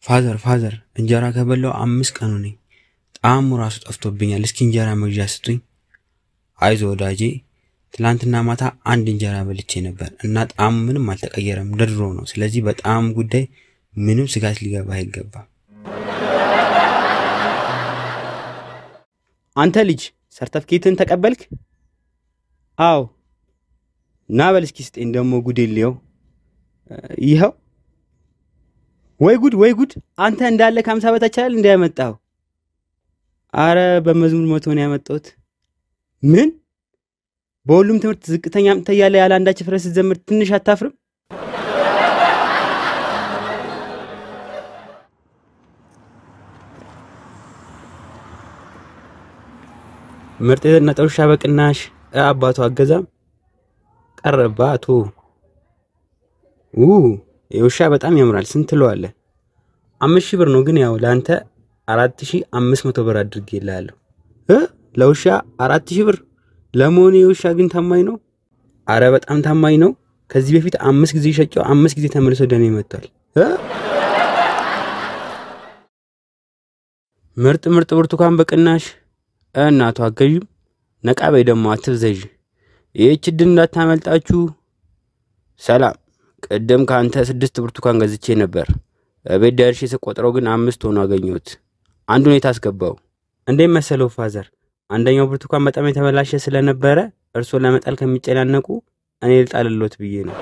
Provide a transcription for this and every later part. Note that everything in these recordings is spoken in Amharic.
ፋዘር ፋዘር እንጀራ ከበላው አምስት ቀኑ ነኝ። ጣዕሙ ራሱ ጠፍቶብኛል። እስኪ እንጀራ መግዣ ስጡኝ። አይዞ ወዳጄ፣ ትላንትና ማታ አንድ እንጀራ በልቼ ነበር እና ጣዕሙ ምንም አልተቀየረም፣ እንደ ድሮ ነው። ስለዚህ በጣዕሙ ጉዳይ ምንም ስጋት ሊገባ አይገባም። አንተ ልጅ ሰርተፍኬትን ተቀበልክ? አዎ። ና በል እስኪ ስጤን ደግሞ ጉድ የለየው። ይኸው። ወይ ጉድ ወይ ጉድ! አንተ እንዳለ ከሀምሳ በታች አይደል እንዳያመጣው? አረ በመዝሙር መቶ ነው ያመጣሁት። ምን በሁሉም ትምህርት ዝቅተኛ አምጥተህ እያለ ያለ አንዳች ፍረት ስትዘምር ትንሽ አታፍርም? ምርጥ የተነጠ ውሻ በቅናሽ አባቱ አገዛም ቀረባ አቶ ው የውሻ በጣም ያምራል። ስንት ትለዋለህ? አምስት ሺህ ብር ነው ግን ያው ለአንተ አራት ሺህ አምስት መቶ ብር አድርጌልሃለሁ እ ለውሻ አራት ሺህ ብር ለመሆኑ የውሻ ግን ታማኝ ነው? አረ በጣም ታማኝ ነው። ከዚህ በፊት አምስት ጊዜ ሸጨው አምስት ጊዜ ተመልሶ ደኔ መጥቷል። እ ምርጥ ምርጥ ብርቱካን በቅናሽ እናቱ አገዥም ነቃ በይ ደግሞ አትብዘዥ። ይህች ዕድል እንዳታመልጣችሁ። ሰላም፣ ቅድም ከአንተ ስድስት ብርቱካን ገዝቼ ነበር። ቤት ደርሼ ስቆጥረው ግን አምስት ሆኖ አገኘሁት። አንድ ሁኔታ አስገባው። እንዴት መሰለው ፋዘር፣ አንደኛው ብርቱካን በጣም የተበላሸ ስለነበረ እርሶ ለመጣል ከሚጨናነቁ እኔ ልጣልሎት ብዬ ነው።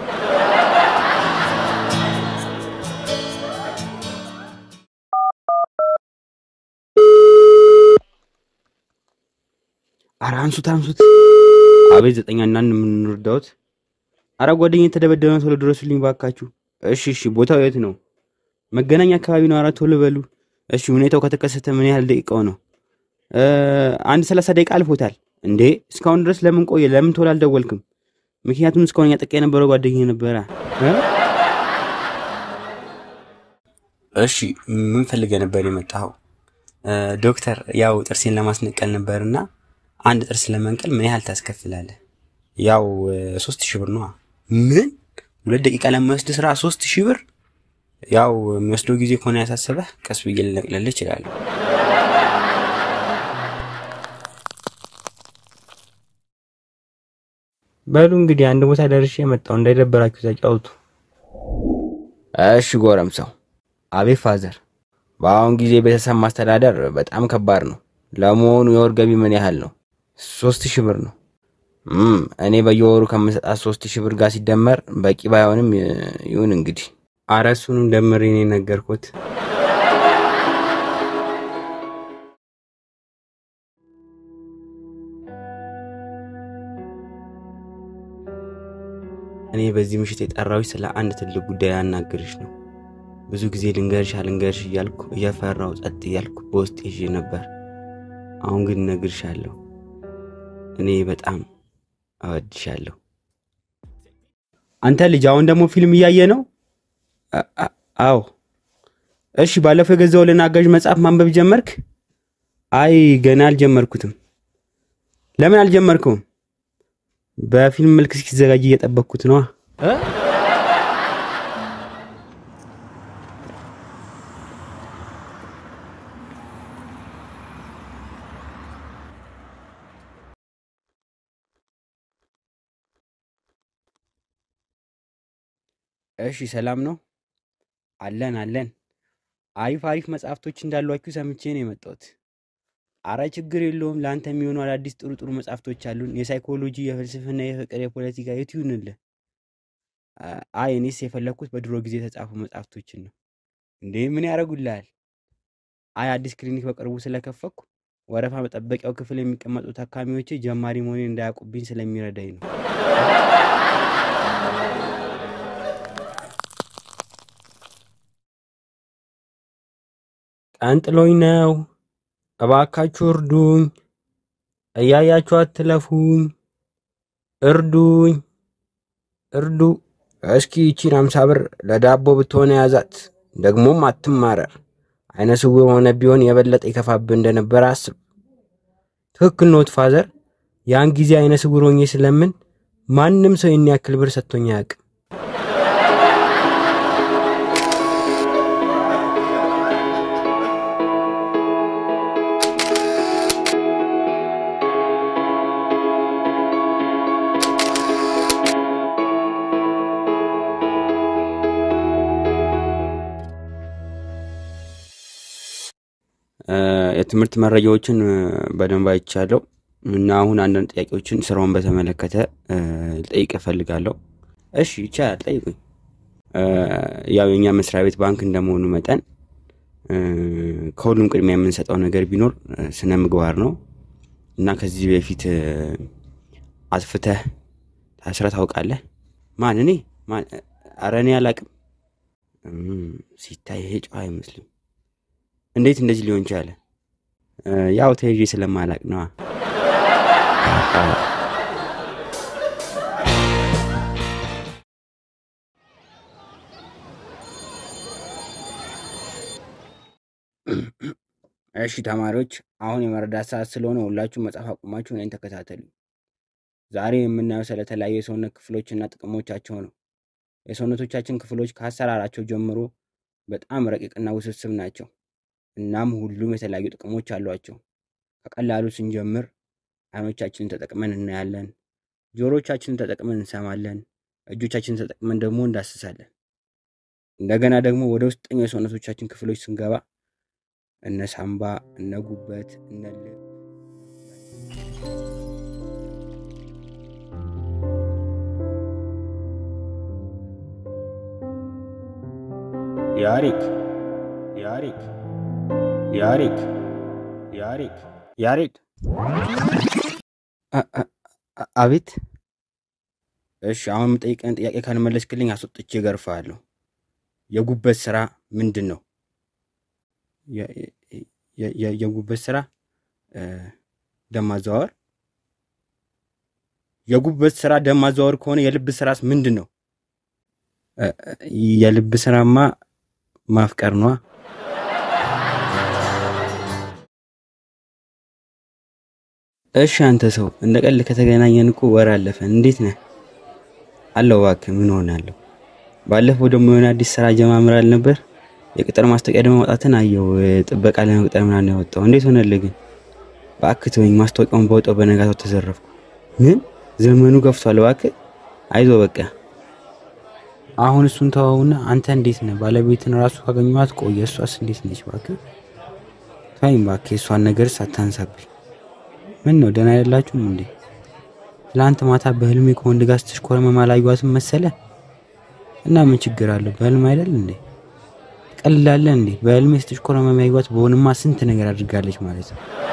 አረ አንሱት አንሱት። አቤት ዘጠኛ እና የምንወርዳውት። አረ ጓደኛ የተደበደበ ቶሎ ድረሱልኝ ባካችሁ። እሺ እሺ፣ ቦታው የት ነው? መገናኛ አካባቢ ነው። አረ ቶሎ በሉ። እሺ፣ ሁኔታው ከተከሰተ ምን ያህል ደቂቃው ነው? አንድ ሰላሳ ደቂቃ አልፎታል። እንዴ እስካሁን ድረስ ለምን ቆየ? ለምን ቶሎ አልደወልክም? ምክንያቱም እስካሁን ያጠቃ የነበረው ጓደኛ ነበረ። እሺ ምን ፈልገህ ነበር የመጣኸው? ዶክተር፣ ያው ጥርሴን ለማስነቀል ነበርና አንድ ጥርስ ለመንቀል ምን ያህል ታስከፍላለህ? ያው ሶስት ሺህ ብር ነዋ። ምን ሁለት ደቂቃ ለሚወስድ ስራ ሶስት ሺህ ብር? ያው የሚወስደው ጊዜ ከሆነ ያሳሰበህ ቀስ ብዬ ልነቅልልህ እችላለሁ። በሉ እንግዲህ አንድ ቦታ ደርሼ የመጣው እንዳይደበራችሁ ተጫውቱ። እሺ ጎረምሳው። አቤት ፋዘር። በአሁን ጊዜ ቤተሰብ ማስተዳደር በጣም ከባድ ነው። ለመሆኑ የወር ገቢ ምን ያህል ነው? ሶስት ሺህ ብር ነው። እኔ በየወሩ ከምሰጣት ሶስት ሺህ ብር ጋር ሲደመር በቂ ባይሆንም ይሁን እንግዲህ። አረ እሱንም ደምሬ ነው የነገርኩት። እኔ በዚህ ምሽት የጠራሁሽ ስለ አንድ ትልቅ ጉዳይ አናግርሽ ነው። ብዙ ጊዜ ልንገርሽ አልንገርሽ እያልኩ እየፈራው ጸጥ እያልኩ በውስጥ ይዤ ነበር። አሁን ግን እነግርሻለሁ። እኔ በጣም እወድሻለሁ። አንተ ልጅ አሁን ደግሞ ፊልም እያየ ነው? አዎ። እሺ፣ ባለፈው የገዛሁልህን አጋዥ መጽሐፍ ማንበብ ጀመርክ? አይ ገና አልጀመርኩትም። ለምን አልጀመርከውም? በፊልም መልክ እስኪዘጋጅ እየጠበቅኩት ነዋ። እሺ ሰላም ነው? አለን አለን። አሪፍ አሪፍ መጽሐፍቶች እንዳሏችሁ ሰምቼ ነው የመጣሁት። አረ ችግር የለውም። ለአንተ የሚሆኑ አዳዲስ ጥሩ ጥሩ መጽሐፍቶች አሉን። የሳይኮሎጂ፣ የፍልስፍና፣ የፍቅር፣ የፖለቲካ የቱ ይሁንልህ? አይ እኔስ የፈለግኩት በድሮ ጊዜ የተጻፉ መጽሐፍቶችን ነው። እንዴ ምን ያደርጉልሃል? አይ አዲስ ክሊኒክ በቅርቡ ስለከፈኩ ወረፋ መጠበቂያው ክፍል የሚቀመጡ ታካሚዎቼ ጀማሪ መሆኔን እንዳያውቁብኝ ስለሚረዳኝ ነው። ቀንጥሎኝ ነው። እባካችሁ እርዱኝ። እያያችሁ አትለፉኝ። እርዱኝ፣ እርዱ። እስኪ ይቺን አምሳ ብር ለዳቦ ብትሆነ ያዛት። ደግሞም አትማረር። አይነ ስውር ሆነ ቢሆን የበለጠ ይከፋብህ እንደነበረ አስብ። ትክክል ኖት ፋዘር። ያን ጊዜ አይነ ስውር ሆኜ ስለምን ማንም ሰው ይህን ያክል ብር ሰጥቶኝ አያውቅም። የትምህርት መረጃዎችን እ፣ በደንብ አይቻለሁ እና አሁን አንዳንድ ጥያቄዎችን ስራውን በተመለከተ እ፣ ልጠይቅ እፈልጋለሁ። እሺ ይቻላል፣ ጠይቁኝ። እ፣ ያው የኛ መስሪያ ቤት ባንክ እንደመሆኑ መጠን እ፣ ከሁሉም ቅድሚያ የምንሰጠው ነገር ቢኖር እ፣ ስነ ምግባር ነው እና ከዚህ በፊት እ፣ አጥፍተህ ታስረህ ታውቃለህ? ማን እኔ? ማን? ኧረ እኔ አላቅም። እም፣ ሲታይ ይሄ ጨዋ አይመስልም። እንዴት እንደዚህ ሊሆን ቻለ? እ፣ ያው ተይዤ ስለማላቅ ነዋ። እሺ ተማሪዎች፣ አሁን የመረዳት ሰዓት ስለሆነ ሁላችሁም መጽሐፍ አቁማችሁ እኔን ተከታተሉ። ዛሬ የምናየው ስለተለያዩ የሰውነት ክፍሎችና ጥቅሞቻቸው ነው። የሰውነቶቻችን ክፍሎች ከአሰራራቸው ጀምሮ በጣም ረቂቅና ውስብስብ ናቸው። እናም ሁሉም የተለያዩ ጥቅሞች አሏቸው። ከቀላሉ ስንጀምር አይኖቻችንን ተጠቅመን እናያለን፣ ጆሮቻችንን ተጠቅመን እንሰማለን፣ እጆቻችንን ተጠቅመን ደግሞ እንዳስሳለን። እንደገና ደግሞ ወደ ውስጠኛው የሰውነቶቻችን ክፍሎች ስንገባ እነ ሳምባ፣ እነ ጉበት፣ እነ ልብ ያሪክ ያሪክ ያሪክ ያሪክ ያሬድ አ- አ- አ- አቤት። እሺ አሁን የምጠይቀን ጥያቄ ካልመለስክልኝ አስወጥቼ እገርፍሃለሁ። የጉበት ስራ ምንድን ነው? የ- የ- የ- የጉበት ስራ እ፣ ደም ማዘዋወር። የጉበት ስራ ደም ማዘዋወር ከሆነ የልብ ስራስ ምንድን ነው? እ፣ እ፣ የልብ ስራማ ማፍቀር ነዋ። እሺ አንተ ሰው እንደ ቀልድ ከተገናኘን እኮ ወር አለፈን። እንዴት ነህ? አለሁ እባክህ። ምን ሆናለሁ? ባለፈው ደግሞ የሆነ አዲስ ስራ ጀማምራል ነበር። የቅጥር ማስታወቂያ ደግሞ ማውጣትን አየው። ጥበቃ ለመቅጠር ምናምን ያወጣው እንዴት ሆነልህ ግን? እባክህ ተወኝ። ማስታወቂያውን ባወጣው በነጋታው ተዘረፍኩ። ምን? ዘመኑ ገፍቷል። እባክህ አይዞህ በቃ። አሁን እሱን ተወውና አንተ እንዴት ነህ? ባለቤትን ራሱ ካገኘኋት ቆየ። እሷስ እንዴት ነች? እባክህ ተወኝ እባክህ። የእሷን ነገር ሳታንሳብኝ ምን ነው ደህና አይደላችሁም እንዴ? ትላንት ማታ በህልሜ ከወንድ ጋር ስትሽኮረመም አላየኋትም መሰለ እና ምን ችግር አለው? በህልም አይደል እንዴ? ትቀልላለህ እንዴ? በህልሜ ስትሽኮረመም ያየኋት በሆንማ ስንት ነገር አድርጋለች ማለት ነው።